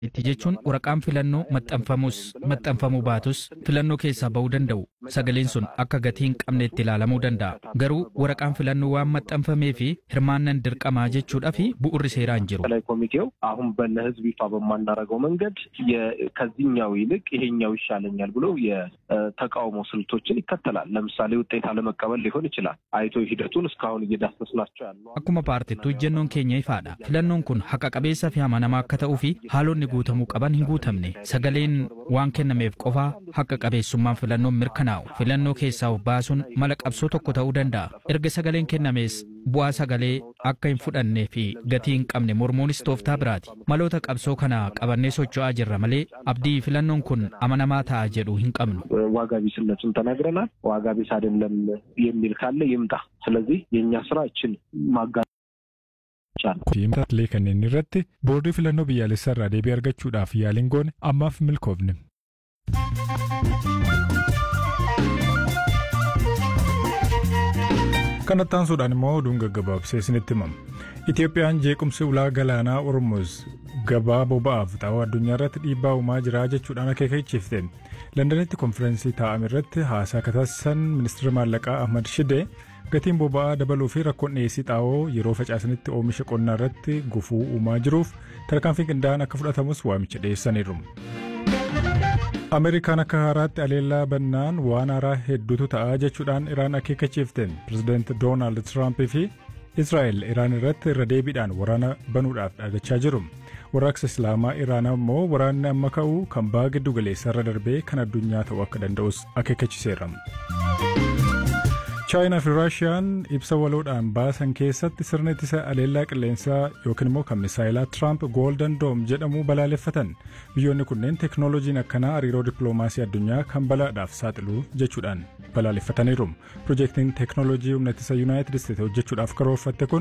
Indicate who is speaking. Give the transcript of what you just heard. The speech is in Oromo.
Speaker 1: Itti jechuun waraqaan filannoo maxxanfamus maxxanfamuu baatus filannoo keessaa ba'uu danda'u. Sagaleen sun akka gatii hin qabne itti ilaalamuu danda'a. Garuu waraqaan filannoo waan maxxanfamee fi hirmaannan dirqamaa jechuudha fi bu'urri seeraa hin jiru.
Speaker 2: ማዕከላዊ ኮሚቴው አሁን ለህዝብ ይፋ በማናደርገው መንገድ ከዚህኛው ይልቅ ይሄኛው ይሻለኛል ብሎ የተቃውሞ ስልቶችን ይከተላል። ለምሳሌ ውጤት አለመቀበል ሊሆን ይችላል። አይቶ ሂደቱን እስካሁን እየዳሰስናቸው ያሉ
Speaker 1: Akkuma paartittuu ejjennoon keenya ifaadha. Filannoon kun haqa qabeessa fi amanamaa akka ta'uu fi haalonni guutamuu qaban hin guutamne. Sagaleen waan kennameef qofaa haqa qabeessummaan filannoon mirkanaa'u. Filannoo keessaa of baasuun mala qabsoo tokko ta'uu danda'a. Erga sagaleen kennamees bu'aa sagalee akka hin fudhannee fi gatii hin qabne mormuunis tooftaa biraati. Maloota qabsoo kana qabannee socho'aa jirra malee abdii filannoon kun amanamaa ta'a jedhu hin qabnu.
Speaker 2: ዋጋ ቢስነቱን ተናግረናል። ዋጋ ቢስ አይደለም የሚል ካለ ይምጣ። ስለዚህ የእኛ ስራ እችን ማጋ
Speaker 3: Himtatlee kanneen irratti boordii filannoo biyyaalessaa irraa deebii argachuudhaaf yaaliin goone ammaaf milkoofne. Kanatti aansuudhaan immoo oduun gaggabaabsee isinitti himama. Itoophiyaan jeequmsi ulaa galaanaa Ormuz gabaa boba'aaf xaa'oo addunyaa irratti dhiibbaa uumaa jira jechuudhaan akeekachiifte. Londanitti konfiraansii taa'ame irratti haasaa taasisan ministeera maallaqaa Ahmad Shidee gatiin boba'aa dabaluu fi rakkoon dhiyeessii xaa'oo yeroo facaasanitti oomisha qonnaa irratti gufuu uumaa jiruuf tarkaanfii qindaa'aan akka fudhatamus waamicha dhiyeessaniiru. Ameerikaan akka haaraatti aleellaa bannaan waan haaraa hedduutu ta'a jechuudhaan Iraan akeekachiifte. Pireezidaanti Doonaald Tiraampii fi Israa'el Iraan irratti irra deebiidhaan waraana banuudhaaf dhaadachaa jiru. Warraaqsa Islaamaa Iraan ammoo waraanni amma ka'u kan baha giddu galeessa irra darbee kan addunyaa ta'uu akka danda'us akeekachiiseera. chaayinaa fi raashiyaan ibsa waloodhaan baasan keessatti sirna ittisa aleellaa qilleensaa yookiin immoo kan misaayilaa tiraamp gooldan doom jedhamu balaaleffatan biyyoonni kunneen teeknooloojiin akkanaa hariiroo dippiloomaasii addunyaa kan balaadhaaf saaxilu jechuudhaan balaaleffataniiru piroojeektiin teeknooloojii humna ittisa yuunaayitid isteetsi hojjechuudhaaf karoorfatte kun